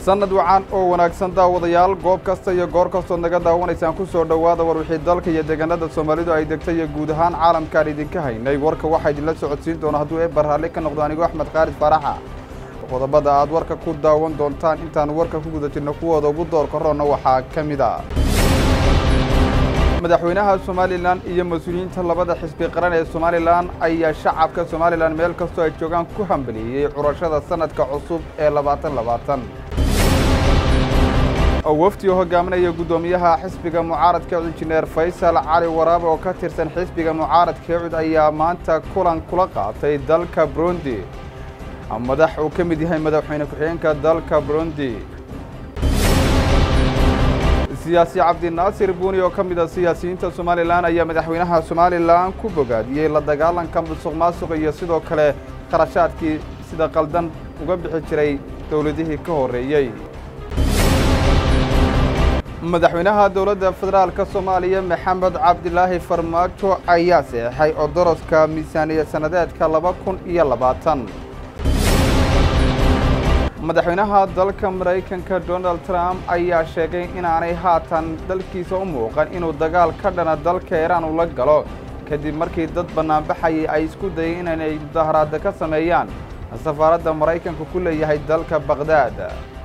sannad wacan oo wanaagsan daawadayaal goob kasta iyo goor kastood naga daawanaysaan ku soo dhowaada war wixii dalka iyo deegaanada soomaalidu ay degtay iyo guud ahaan caalamkaan idinka haynay warka waxaa idinla socodsiin doona hadduu eebbar raalli ka noqdo anigu axmed khaalid faaraxa qodobada aad warka ku daawan doontaan intaan warka ku guda jirno kuwooda ugu doorka roonna waxaa ka mid a madaxweynaha somalilan iyo mas-uuliyiinta labada xisbi qaran ee somalilan ayaa shacabka somalilan meel kastoo ay joogaan ku hambeliyey curashada sanadka cusub ee labaatan labaatan wafdi oo hogaaminaya guddoomiyaha xisbiga mucaaradka injineer faysal cali waraabe oo ka tirsan xisbiga mucaaradka cud ayaa maanta kulan kula qaatay dalka burundi madax uu ka mid yahay madaxweyne ku-xigeenka dalka burundi siyaasi cabdinaasir buuni oo ka mid a siyaasiyiinta somalilan ayaa madaxweynaha somalilan ku bogaadiyey la dagaalanka musuq maasuq iyo sidoo kale kharashaadkii sida qaldan uga bixi jiray dowladihii ka horreeyey madaxweynaha dowladda federaalka soomaaliya maxamed cabdilaahi farmaajo ayaa seexay odoroska miisaaniya sannadeedka laba kun iyo labaatan madaxweynaha dalka maraykanka donald trump ayaa sheegay inaanay haatan dalkiisa u muuqan inuu dagaal ka dhana dalka iiraan ula galo kadib markii dad bannaanbaxayay ay isku dayeen inay mudaharaada ka sameeyaan safaaradda maraykanka ku leeyahay dalka bakhdad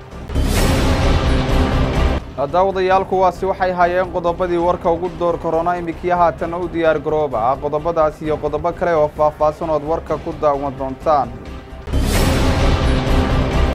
daawadayaal kuwaasi waxay haayeen qodobadii warka ugu door korona iminkii haatan u diyaar garooba qodobadaas iyo qodobo kale oo faahfaahsan ood warka ku daawan doontaan